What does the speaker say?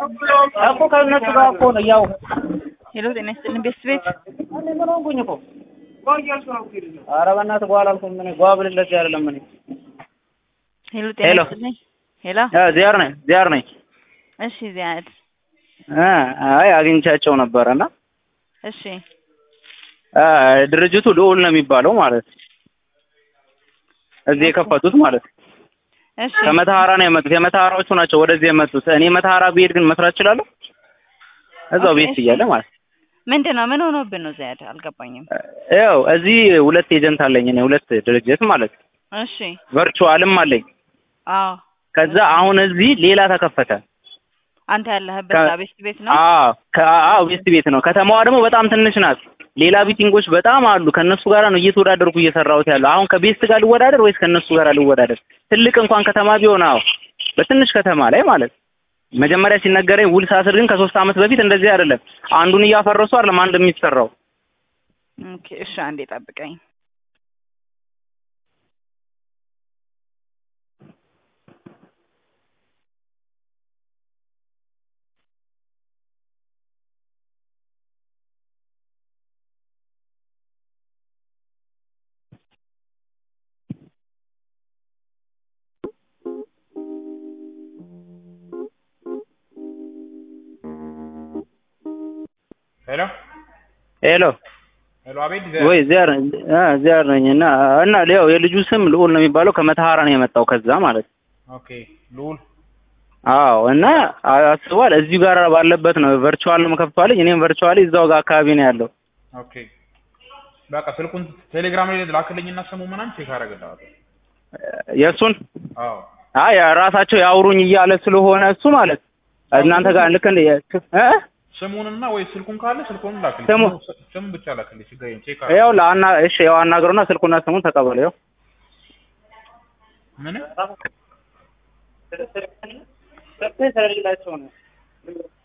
እኮ ከእነሱ ጋር እኮ ነው ያው ሄሎ ጤና ይስጥልን ቤት ቤት እኔ ምን ሆንኩኝ እኮ ኧረ በእናትህ ጓ አላልኩም እኔ ጓ ብልለት አይደለም እኔ ሄሎ ጤና ሄሎ። ይስጥልኝ ሄሎ እ ዚያር ነኝ ዚያር ነኝ እሺ ዚያድ እ አይ አግኝቻቸው ነበረና እሺ እ ድርጅቱ ልዑል ነው የሚባለው ማለት እዚህ የከፈቱት ማለት እሺ ከመተሐራ ነው የመጡት የመተሐራዎቹ ናቸው ወደዚህ የመጡት እኔ መተሐራ ብሄድ ግን መስራት እችላለሁ እዛው ኦኬ፣ ቤት እሺ። እያለ ማለት ምንድን ነው ምን ሆኖብን ነው ዚያድ አልገባኝም ያው እዚህ ሁለት ኤጀንት አለኝ እኔ ሁለት ድርጅት ማለት እሺ ቨርቹዋልም አለኝ አዎ ከዛ አሁን እዚህ ሌላ ተከፈተ አንተ ያለህበት ከ- ቤት ቤት ነው አዎ ከአዎ ቤስት ቤት ነው ከተማዋ ደግሞ በጣም ትንሽ ናት ሌላ ቢቲንጎች በጣም አሉ ከእነሱ ጋር ነው እየተወዳደርኩ እየሰራሁት ያለው አሁን ከቤስት ጋር ልወዳደር ወይስ ከእነሱ ጋር ልወዳደር ትልቅ እንኳን ከተማ ቢሆን አዎ በትንሽ ከተማ ላይ ማለት መጀመሪያ ሲነገረኝ ውል ሳስር ግን ከሶስት ዓመት በፊት እንደዚህ አይደለም አንዱን እያፈረሱ አይደለም አንድ የሚሰራው ኦኬ እሺ አንዴ ጠብቀኝ ሄሎ ሄሎ ሄሎ፣ አቤት ወይ ዚያር አ ዚያር ነኝ እና እና ያው የልጁ ስም ልዑል ነው የሚባለው ከመተሐራ ነው የመጣው ከዛ ማለት ኦኬ ልዑል አዎ እና አስቧል እዚሁ ጋር ባለበት ነው ቨርቹዋል ነው ከፍቷልኝ እኔም ቨርቹዋሊ እዛው ጋር አካባቢ ነው ያለው ኦኬ በቃ ስልኩን ቴሌግራም ላይ ላክልኝና ስሙ ምናምን ቼክ አደርግልሃለሁ። የእሱን አዎ አይ ራሳቸው ያውሩኝ እያለ ስለሆነ እሱ ማለት እናንተ ጋር ልክ እንደ እ ስሙንና ወይ ስልኩን ካለ ስልኩን ላክልኝ። ስሙ- ስሙ- ስም ብቻ ላክልኝ። ችግር የለም ቼክ ያው አደርጋለሁ። ለአና እሺ ያው አናግረውና ስልኩና ስሙን ተቀበለው ያው ምን ስለሌላቸው ነው